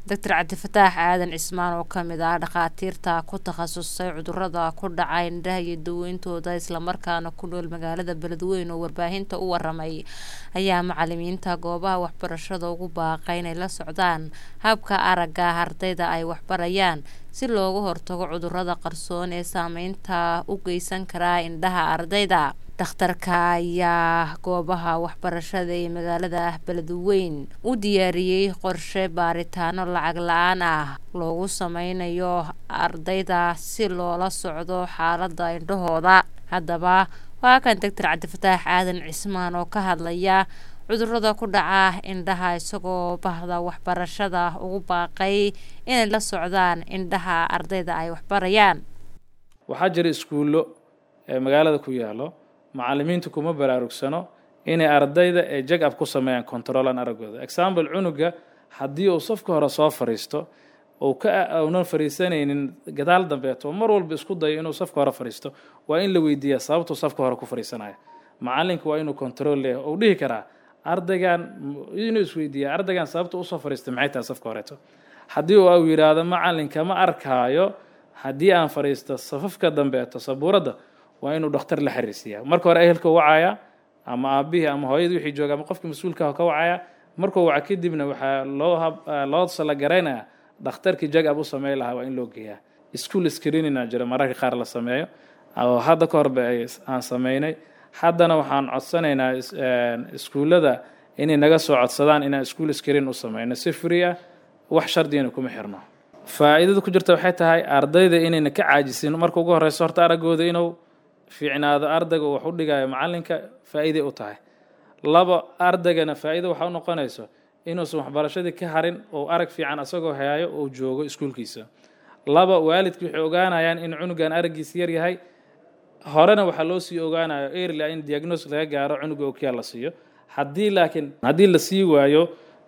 doctor cabdifataax aadan cismaan oo kamid ah dhakhaatiirta ku takhasusay cudurada ku dhaca indhaha iyo daweyntooda islamarkaana ku nool magaalada beledweyne oo warbaahinta u waramay ayaa macalimiinta goobaha waxbarashada ugu baaqay inay la socdaan habka aragga ardayda ay waxbarayaan si looga hortago cudurada qarsoon ee saameynta u geysan karaa indhaha ardayda dhakhtarka ayaa goobaha waxbarashada ee magaalada beledweyn u diyaariyey qorshe baaritaano lacag la-aan ah loogu sameynayo ardayda si loola socdo xaalada indhahooda haddaba waa kan doctor cabdifataax aadan cismaan oo ka hadlaya cudurada ku dhaca indhaha isagoo bahda waxbarashada ugu baaqay inay la socdaan indhaha ardayda ay waxbarayaan waxaa jira iskuullo ee magaalada ku yaalo macalimiintu kuma baraarugsano inay ardayda ee jag ab ku sameeyaan controlan araggooda example cunuga haddii uu safka hore soo fariisto uu ka uunan fariisanaynin gadaal dambeeto mar walba isku dayo inuu safka hore fariisto waa in la weydiiyaa sababtuu safka hore ku fariisanaya macalinka waa inuu control leeyahay uu dhihi karaa ardaygan inuu isweydiiya ardaygan sababta usoo fariistay maxay tahay safka horeeto haddii uu yidhaahdo macalinka ma arkaayo haddii aan fariisto safafka dambeeto sabuuradda waa inuu dhakhtar la xiriirsiiyaa marka hore ehelka wacaya ama aabihii ama hooyadii wixii jooga ama qofkii mas-uulka ka wacaya markuu waca kadibna waxaa loo loo salagaraynaya dhakhtarkii jag ab u sameyn lahaa waa in loo geeyaa school screenina jira mararka qaar la sameeyo oo hadda ka horba aan sameynay haddana waxaan codsanaynaa iskuullada inay naga soo codsadaan inaan school screen u sameyno si free ah wax shardigana kuma xirno faa'iidada ku jirta waxay tahay ardayda inayna ka caajisin marka ugu horeyso horta araggooda inuu fiicnaado ardayga wax u dhigayo macalinka faa'iiday u tahay laba ardaygana faa'iida waxa u noqonayso inuusan waxbarashadii ka harin oo arag fiican asagoo hayaayo oo joogo iskuulkiisa laba waalidki waxay ogaanayaan in cunugan araggiisa yar yahay horena waxaa loo sii ogaanayo early in diagnosis laga gaaro cunuga okiyaal la siiyo haddii laakiin haddii la sii waayo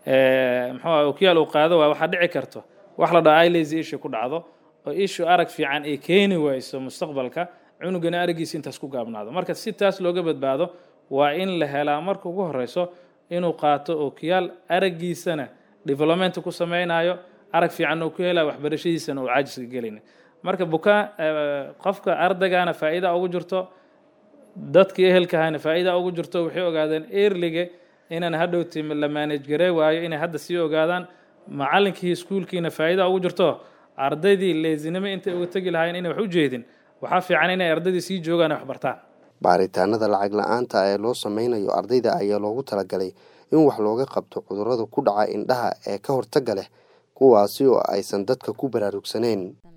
muxuu okiyaal uu qaado waa waxaa dhici karto wax la dhaho ilazy issue ku dhacdo oo issue arag fiican ay keeni wayso mustaqbalka cunugana araggiisa intaas ku gaabnaado marka si taas looga badbaado waa in la helaa marka ugu horeyso inuu qaato okiyaal araggiisana development ku sameynayo arag fiican uu ku helayo waxbarashadiisana uu caajiska gelin marka bukaan qofka ardaygana faa'iida ugu jirto dadkii ehelkahana faa'iida ugu jirto waxay ogaadeen earliga inaan hadhowti la manage garee waayo inay hadda sii ogaadaan macalinkii iskuulkiina faa'iida ugu jirto ardaydii leesinimo intay uga tegi lahaayeen inay wax u jeedin waxaa fiican inay ardaydii sii joogaan ay wax bartaan baaritaanada lacag la-aanta ee loo sameynayo ardayda ayaa loogu talagalay in wax looga qabto cudurrada ku dhaca indhaha ee ka hortagga leh kuwaasi oo aysan dadka ku baraarugsaneyn